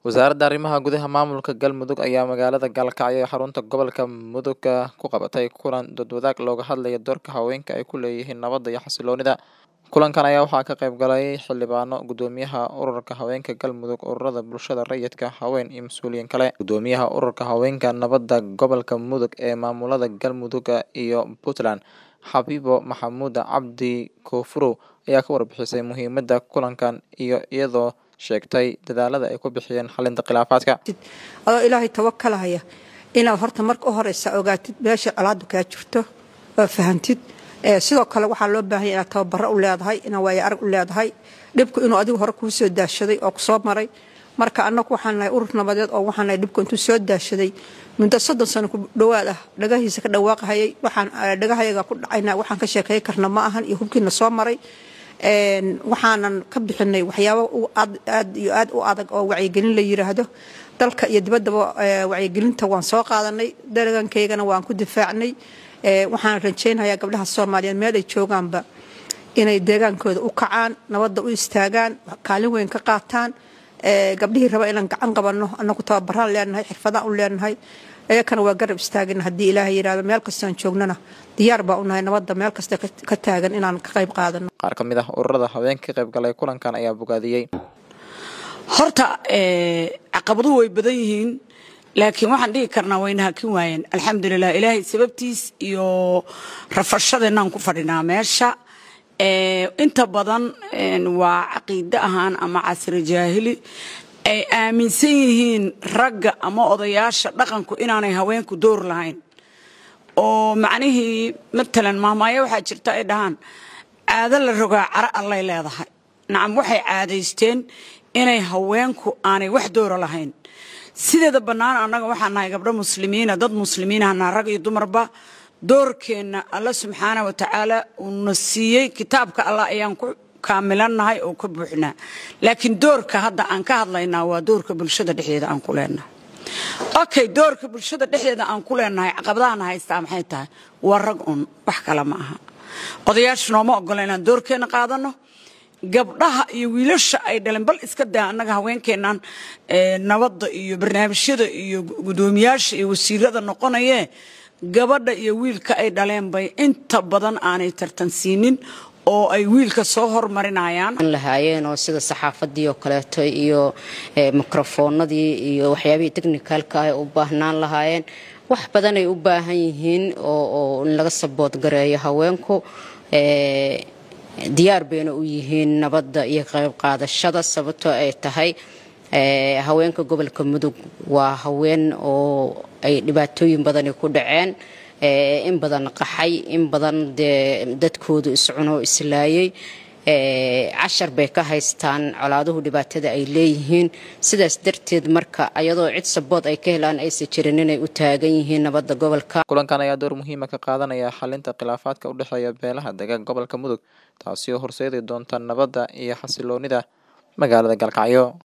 Wasaaradda Arrimaha Gudaha Maamulka Galmudug ayaa magaalada Gaalkacyo ee xarunta gobolka Mudug ku qabatay kulan doodwadaag looga hadlayo doorka haweenka ay ku leeyihiin nabadda iyo xasilloonida. Kulankan ayaa waxaa ka qayb galay xildhibaano, guddoomiyaha ururka haweenka Galmudug, ururada bulshada rayidka, haween iyo mas'uuliyiin kale. Guddoomiyaha ururka haweenka nabadda gobolka Mudug ee maamulada Galmudug iyo Puntland, Xabiibo Maxamuud Cabdi Koonfur ayaa ka warbixisay muhiimadda kulankan iyo iyadoo sheegtay dadaalada ay ku bixiyeen xalinta khilaafaadka. adoo ilaahay tawakalahaya inaad horta marka u horeysa ogaatid meesha colaadu kaa jirto oo fahantid sidoo kale waxaa loo baahanya inaad tababaro u leedahay inaad waayo arag u leedahay dhibku inuu adigu hore kuu soo daashaday oo kusoo maray marka annagu waxaan nahay urur nabadeed oo waxaan nahay dhibku intuu soo daashaday muddo soddon sano ku dhowaad ah dhagahiisa ka dhawaaqahayay waxaan dhagahayaga ku dhacayna waxaan ka sheekay karna ma ahan iyo hubkiina soo maray waxaanan ka bixinay waxyaabo aad iyo aad u adag oo wacyigelin la yiraahdo dalka iyo dibaddaba wacyigelinta waan soo qaadanay dalagankaygana waan ku difaacnay waxaan rajaynayaa gabdhaha soomaaliyeed meel ay joogaanba inay deegaankooda u kacaan nabadda u istaagaan kaalin weyn ka qaataan gabdhihii raba inaan gacan qabanno annagu tababaraan leenahay xirfadaan u leenahay iyakana waa garab istaagina haddii ilaahay yidhahdo meel kastaan joognana diyaar baa u nahay nabadda meel kasta ka taagan inaan ka qayb qaadano qaar ka mid ah ururada haweenka ka qayb galay kulankan ayaa bogaadiyey horta caqabaduhu way badan yihiin laakiin waxaan dhihi karnaa wayna hakin waayeen alxamdulilah ilaahay sababtiis iyo rafashadeenaan ku fadhinaa meesha inta badan waa caqiide ahaan ama casri jaahili ay aaminsan yihiin ragga ama odayaasha dhaqanku inaanay haweenku door lahayn oo macnihii matalan maamaayo waxaa jirta ay dhahaan caado la rogaa cara allay leedahay nacam waxay caadaysteen inay haweenku aanay wax doora lahayn sideeda bannaan annaga waxaan nahay gabdho muslimiina dad muslimiinahana rag iyo dumarba doorkeenna alla subxaana wa tacaala uuna siiyey kitaabka allah ayaan ku kaamilannahay oo ka buuxnaa laakiin doorka hadda aan ka hadlaynaa waa doorka bulshada dhexdeeda aan ku leenahay okay doorka bulshada dhexdeeda aan ku leenahay caqabadahana haystaa maxay tahay waa rag un wax kale ma aha odayaasha nooma ogola inaan doorkeenna qaadano gabdhaha iyo wiilasha ay dhaleen bal iska daa annaga haweenkeennan nabadda iyo barnaamijyada iyo guddoomiyaasha iyo wasiirada noqonayee gabadha iyo wiilka ay dhaleen bay inta badan aanay tartansiinin oo ay wiilka soo hormarinayaan lahaayeen oo sida saxaafadii oo kaleeto iyo mikrofoonadii iyo waxyaabihii technicalka ah u baahnaan lahaayeen wax badan ay u baahan yihiin oo in laga sabood gareeyo haweenku diyaar bayna u yihiin nabadda iyo qayb qaadashada sababtoo ay tahay haweenka gobolka mudug waa haween oo ay dhibaatooyin badani ku dhaceen in badan qaxay in badan dee dadkoodu iscunoo islaayay cashar bay ka haystaan colaaduhu dhibaatada ay leeyihiin sidaas darteed marka ayadoo cid sabood ay ka helaan aysan jirin inay u taagan yihiin nabadda gobolka kulankan ayaa door muhiima ka qaadanaya xalinta khilaafaadka u dhexeeya beelaha dega gobolka mudug taasi oo horseedi doonta nabadda iyo xasiloonida magaalada gaalkacyo